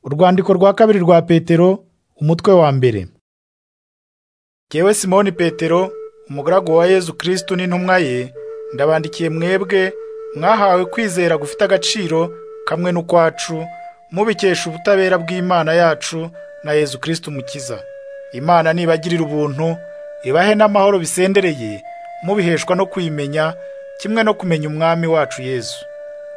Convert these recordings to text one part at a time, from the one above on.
urwandiko rwa kabiri rwa petero umutwe wa mbere Kewe simoni petero umugaragu wa yezu kirisitu n'intumwa ye ndabandikiye mwebwe mwahawe kwizera gufite agaciro kamwe n'ukwacu mubikesha ubutabera bw'imana yacu na yezu kirisitu mukiza imana nibagirira ubuntu ibahe n'amahoro bisendereye mubiheshwa no kwimenya kimwe no kumenya umwami wacu yezu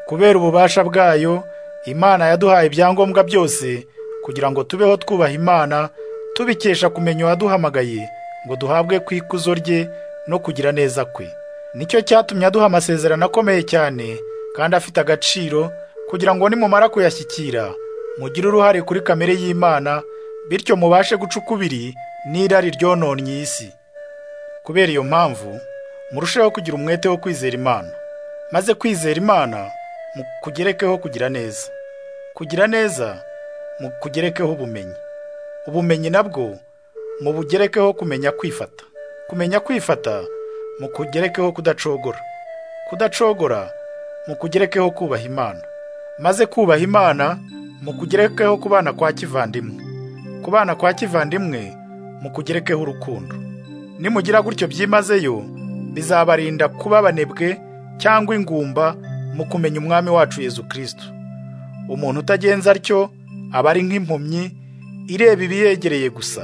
kubera ububasha bwayo imana yaduhaye ibyangombwa byose kugira ngo tubeho twubaha imana tubikesha kumenya uwaduhamagaye ngo duhabwe ku ikuzo rye no kugira neza kwe nicyo cyatumye aduha amasezerano akomeye cyane kandi afite agaciro kugira ngo nimumara kuyashyikira mugire uruhare kuri kamere y'imana bityo mubashe guca ukubiri n'irari ryononnye isi kubera iyo mpamvu murusheho kugira umwete wo kwizera imana maze kwizera imana mukugerekeho kugira neza kugira neza mukugerekeho ubumenyi ubumenyi nabwo mubugerekeho kumenya kwifata kumenya kwifata mukugerekeho kudacogora kudacogora mukugerekeho kubaha imana maze kubaha imana mukugerekeho kubana kwa kivandimwe kubana kwa kivandimwe mukugerekeho urukundo nimugira gutyo byimazeyo bizabarinda kuba abanebwe cyangwa ingumba mu kumenya umwami wacu Yezu kirisitu umuntu utagenza atyo aba ari nk'impumyi ireba ibiyegereye gusa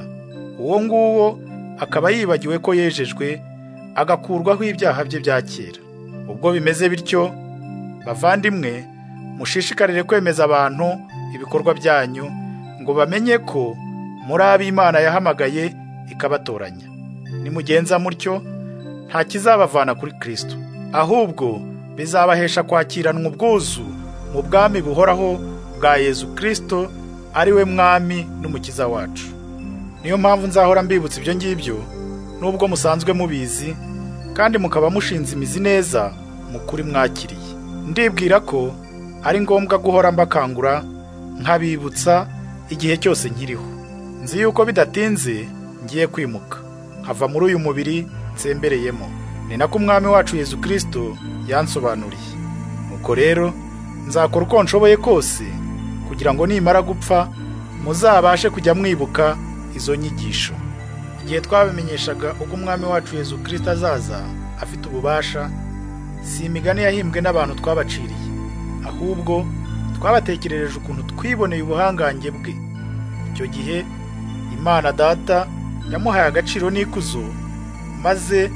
uwo nguwo akaba yibagiwe ko yejejwe agakurwaho ibyaha bye bya kera ubwo bimeze bityo bavandimwe mushishikarire kwemeza abantu ibikorwa byanyu ngo bamenye ko muri ab'imana yahamagaye ikabatoranya nimugenza mutyo nta kizabavana kuri kirisito ahubwo bizabahesha kwakiranwa ubwuzu mu bwami buhoraho bwa yezu kirisito ari we mwami n'umukiza wacu niyo mpamvu nzahora mbibutsa ibyo ngibyo nubwo musanzwe mubizi kandi mukaba mushinze imizi neza mu kuri mwakiriye ndibwira ko ari ngombwa guhora mbakangura nkabibutsa igihe cyose nkiriho nzi yuko bidatinze ngiye kwimuka hava muri uyu mubiri nsembereyemo ni nako umwami wacu yezu kirisito yansobanuriye nuko rero nzakora uko nshoboye kose kugira ngo nimara gupfa muzabashe kujya mwibuka izo nyigisho igihe twabimenyeshaga uko umwami wacu yezu kirisito azaza afite ububasha si imigani yahimbwe n'abantu twabaciriye ahubwo twabatekerereje ukuntu twiboneye ubuhangange bwe icyo gihe imana data yamuhaye agaciro n'ikuzo maze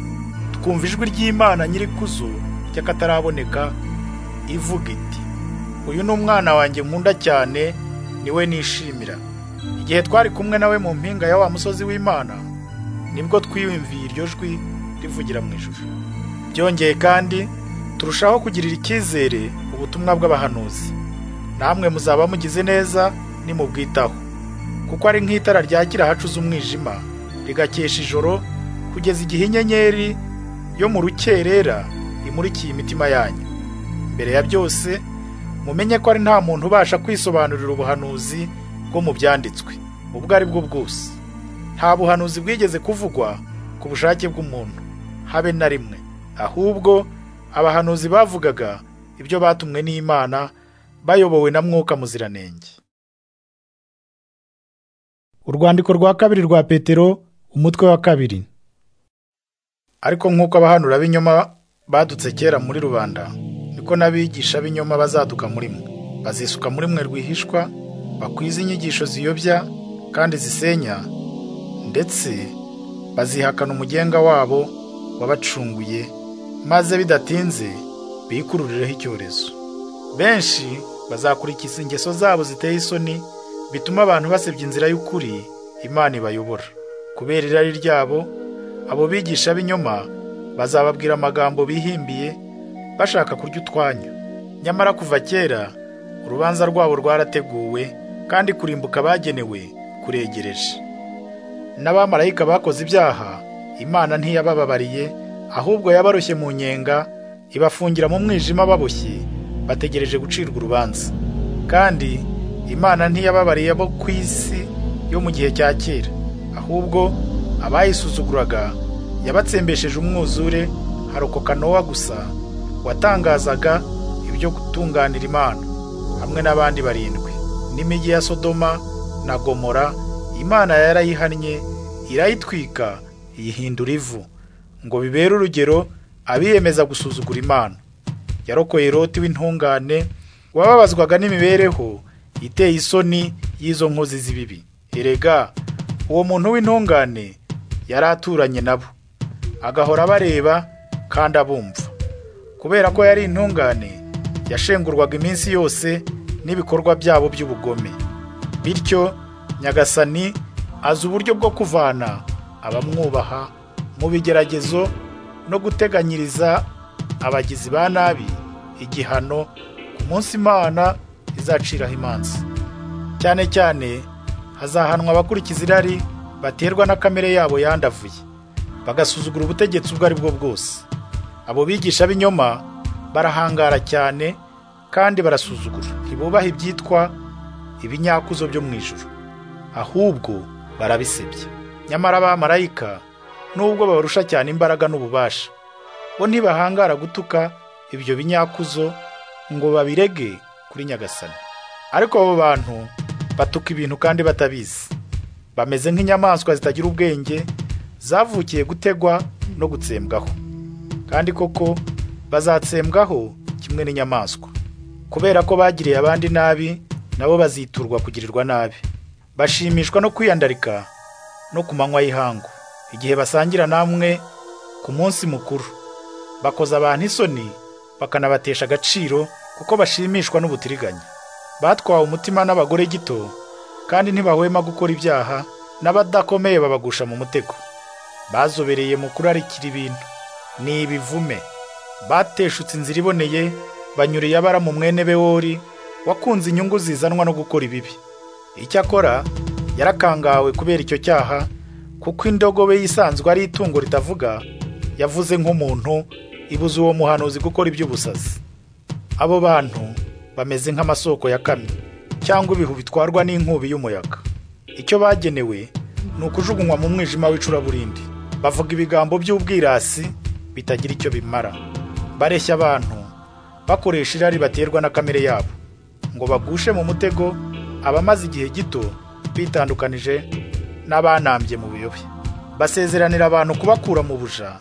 twumva ijwi ry'imana nyirikuzo ry'akataraboneka ivuga iti uyu ni umwana wanjye nkunda cyane niwe nishimira igihe twari kumwe nawe mu mpinga ya wa musozi w'imana nibwo twiyumviye iryo jwi rivugira mu ijuru byongeye kandi turushaho kugirira icyizere ubutumwa bw'abahanuzi namwe muzaba mugize neza nimubwitaho kuko ari nk'itara ryakira ahacuze umwijima rigakesha ijoro kugeza igihe inyenyeri yo mu rukerera imurikiye imitima yanyu mbere ya byose mumenye ko ari nta muntu ubasha kwisobanurira ubuhanuzi bwo mu byanditswe ubwo ari bwo bwose nta buhanuzi bwigeze kuvugwa ku bushake bw'umuntu habe na rimwe ahubwo abahanuzi bavugaga ibyo batumwe n'imana bayobowe na mwuka muziranenge urwandiko rwa kabiri rwa petero umutwe wa kabiri ariko nk'uko abahanura b'inyoma badutse kera muri rubanda niko n'abigisha b'inyoma bazaduka muri mwe bazisuka muri mwe rwihishwa bakwiza inyigisho ziyobya kandi zisenya ndetse bazihakana umugenga wabo wabacunguye maze bidatinze bikururireho icyorezo benshi bazakurikiza ingeso zabo ziteye isoni bituma abantu basebya inzira y'ukuri imana ibayobora kubera irari ryabo abo bigisha b'inyoma bazababwira amagambo bihimbiye bashaka kurya utwanyu nyamara kuva kera urubanza rwabo rwarateguwe kandi kurimbuka bagenewe kuregereje n'abamarayika bakoze ibyaha imana ntiyabababariye ahubwo yabarushye mu nyenga ibafungira mu mwijima baboshye bategereje gucirwa urubanza kandi imana ntiyababariye abo ku isi yo mu gihe cya kera ahubwo abayisuzuguraga yabatsembesheje umwuzure harokoka nowa gusa watangazaga ibyo gutunganira imana hamwe n'abandi barindwi n'imijyi ya Sodoma na Gomora Imana yarayihannye irayitwika iyihindura ivu ngo bibere urugero abiyemeza gusuzugura Imana yarokoye Loti w'intungane wababazwaga n'imibereho iteye isoni y'izo nkozi z'ibibi erega uwo muntu w'intungane yari aturanye nabo agahora abareba kandi abumva kubera ko yari intungane yashengurwaga iminsi yose n'ibikorwa byabo by'ubugome bityo nyagasani azi uburyo bwo kuvana abamwubaha mu bigeragezo no guteganyiriza abagizi ba nabi igihano ku munsi imana izaciraho imanza cyane cyane hazahanwa abakurikiza irari baterwa na kamere yabo yandavuye bagasuzugura ubutegetsi ubwo ari bwo bwose abo bigisha b'inyoma barahangara cyane kandi barasuzugura ntibubaha ibyitwa ibinyakuzo byo mu ijuru ahubwo barabisebya nyamara abamarayika nubwo babarusha cyane imbaraga n'ububasha bo ntibahangara gutuka ibyo binyakuzo ngo babirege kuri nyagasani ariko abo bantu batuka ibintu kandi batabizi bameze nk'inyamaswa zitagira ubwenge zavukiye gutegwa no gutsembwaho kandi koko bazatsembwaho kimwe n'inyamaswa kubera ko bagiriye abandi nabi nabo baziturwa kugirirwa nabi bashimishwa no kwiyandarika no ku manywa y'ihangu igihe basangira namwe ku munsi mukuru bakoza abantu isoni bakanabatesha agaciro kuko bashimishwa n'ubutiriganya batwawe umutima n'abagore gito kandi ntibahwema gukora ibyaha n'abadakomeye babagusha mu mutego bazobereye mu kurarikira ibintu ni ibivume bateshutse inzira iboneye banyuriye abara mu mwene bewori wakunze inyungu zizanwa no gukora ibibi icyakora yarakangawe kubera icyo cyaha kuko indogobe yisanzwe ari itungo ritavuga yavuze nk'umuntu ibuze uwo muhanuzi gukora iby'ubusazi abo bantu bameze nk'amasoko ya kamyo cyangwa ibihu bitwarwa n'inkubi y'umuyaga icyo bagenewe ni ukujugunywa mu mwijima w'icuraburindi bavuga ibigambo by'ubwirasi bitagira icyo bimara bareshya abantu bakoresha irari baterwa na kamere yabo ngo bagushe mu mutego abamaze igihe gito bitandukanije n'abanambye mu biyobe basezeranira abantu kubakura mu buja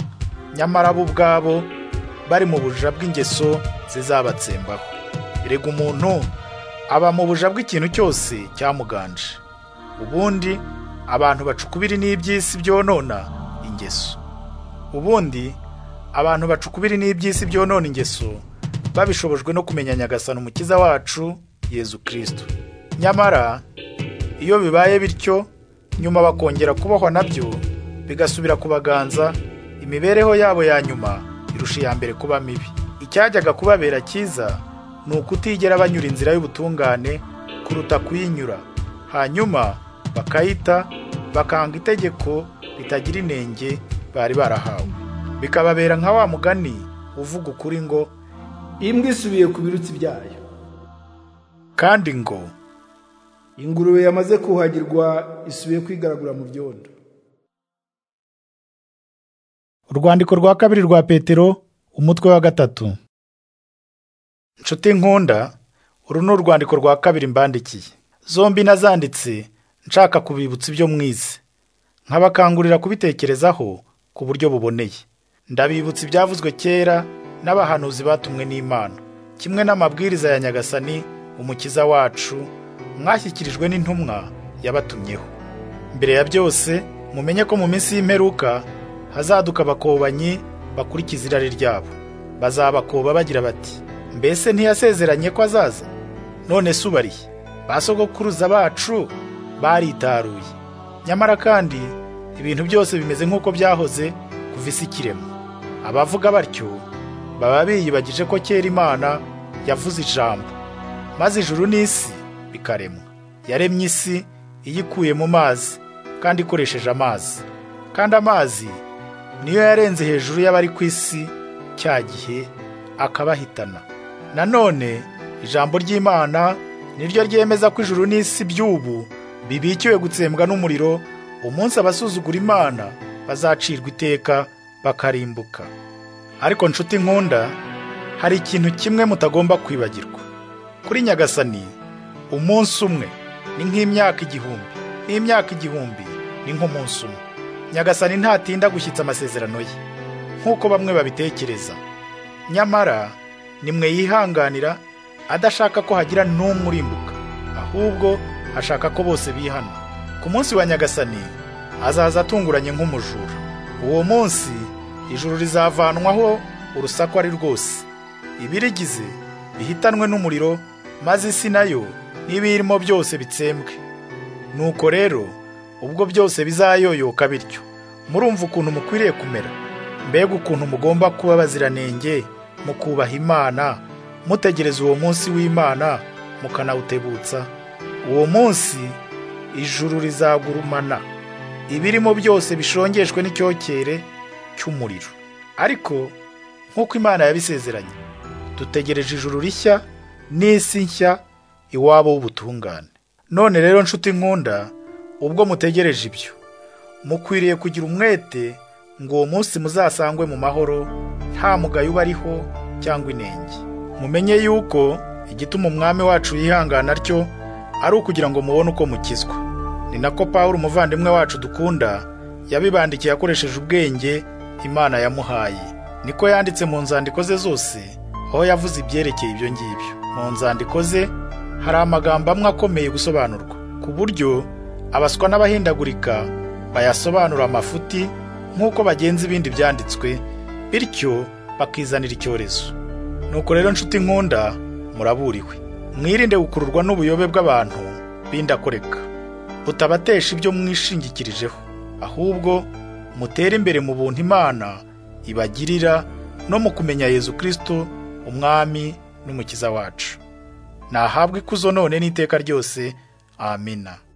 nyamara bo ubwabo bari mu buja bw'ingeso zizabatsembaho erega umuntu aba mu buja bw'ikintu cyose cyamuganje ubundi abantu bacukubiri n'iby'isi byonona ingeso ubundi abantu bacukubiri n'iby'isi byonona ingeso babishobojwe no kumenya nyagasani umukiza wacu yezu kirisito nyamara iyo bibaye bityo nyuma bakongera kubohwa nabyo bigasubira ku baganza imibereho yabo ya nyuma irusha iya mbere kuba mibi icyajyaga kubabera cyiza ni ukutigera banyura inzira y'ubutungane kuruta kuyinyura hanyuma bakayita bakanga itegeko ritagira inenge bari barahawe bikababera nka wa mugani uvuga ukuri ngo imbwa isubiye ku birutsi byayo kandi ngo ingurube yamaze kuhagirwa isubiye kwigaragura mu byondo urwandiko rwa kabiri rwa petero umutwe wa gatatu nshuti nkunda uru ni urwandiko rwa kabiri mbandikiye zombi nazanditse nshaka kubibutsa ibyo mwize nkabakangurira kubitekerezaho ku buryo buboneye ndabibutsa ibyavuzwe kera n'abahanuzi batumwe n'Imana kimwe n'amabwiriza ya nyagasani umukiza wacu mwashyikirijwe n'intumwa yabatumyeho mbere ya byose mumenye ko mu minsi y'imperuka hazaduka abakobanyi bakurikiza irari ryabo bazabakoba bagira bati mbese ntiyasezeranye ko azaza none se ubariye basogokuruza bacu baritaruye nyamara kandi ibintu byose bimeze nk'uko byahoze kuva isi ikirema abavuga batyo baba biyibagije ko kera imana yavuze ijambo maze ijuru n'isi bikaremwa yaremye isi iyikuye mu mazi kandi ikoresheje amazi kandi amazi niyo yarenze hejuru y'abari ku isi cya gihe akabahitana nanone ijambo ry'imana niryo ryemeza ko ijuru n'isi by'ubu bibikiwe gutsembwa n'umuriro umunsi abasuzugura imana bazacirwa iteka bakarimbuka ariko nshuti nkunda hari ikintu kimwe mutagomba kwibagirwa kuri nyagasani umunsi umwe ni nk'imyaka igihumbi nk'imyaka igihumbi ni nk'umunsi umwe nyagasani ntatinda gushyitsa amasezerano ye nk'uko bamwe babitekereza nyamara ni mwe yihanganira adashaka ko hagira n'umwe urimbuka ahubwo ashaka ko bose bihana ku munsi wa nyagasani azaza atunguranye nk'umujura uwo munsi ijuru rizavanwaho urusaku ari rwose ibirigize bihitanwe n'umuriro maze isi nayo n'ibiyirimo byose bitsembwe nuko rero ubwo byose bizayoyoka bityo murumva ukuntu mukwiriye kumera mbega ukuntu mugomba kuba abaziranenge mukubaha imana mutegereza uwo munsi w'imana mukanawutebutsa uwo munsi ijuru rizagurumana ibirimo byose bishongeshwe n'icyokere cy'umuriro ariko nk'uko imana yabisezeranye dutegereje ijuru rishya n'isi nshya iwabo w'ubutungane none rero nshuti nkunda ubwo mutegereje ibyo mukwiriye kugira umwete ngo uwo munsi muzasangwe mu mahoro nta mugayo uba ariho cyangwa inenge mumenye yuko igituma umwami wacu yihangana atyo ari ukugira ngo mubone uko mukizwa ni nako paul umuvandimwe wacu dukunda yabibandikiye akoresheje ubwenge imana yamuhaye niko yanditse mu nzandiko ze zose aho yavuze ibyerekeye ibyo ngibyo mu nzandiko ze hari amagambo amwe akomeye gusobanurwa ku buryo abaswa n'abahindagurika bayasobanura amafuti nk'uko bagenza ibindi byanditswe bityo bakizanira icyorezo nuko rero nshuti nkunda muraburiwe mwirinde gukururwa n'ubuyobe bw'abantu b'indakoreka butabatesha ibyo mwishingikirijeho ahubwo mutere imbere mu buntu imana ibagirira no mu kumenya yezu kirisito umwami n'umukiza wacu nahabwa ikuzo none n'iteka ryose amina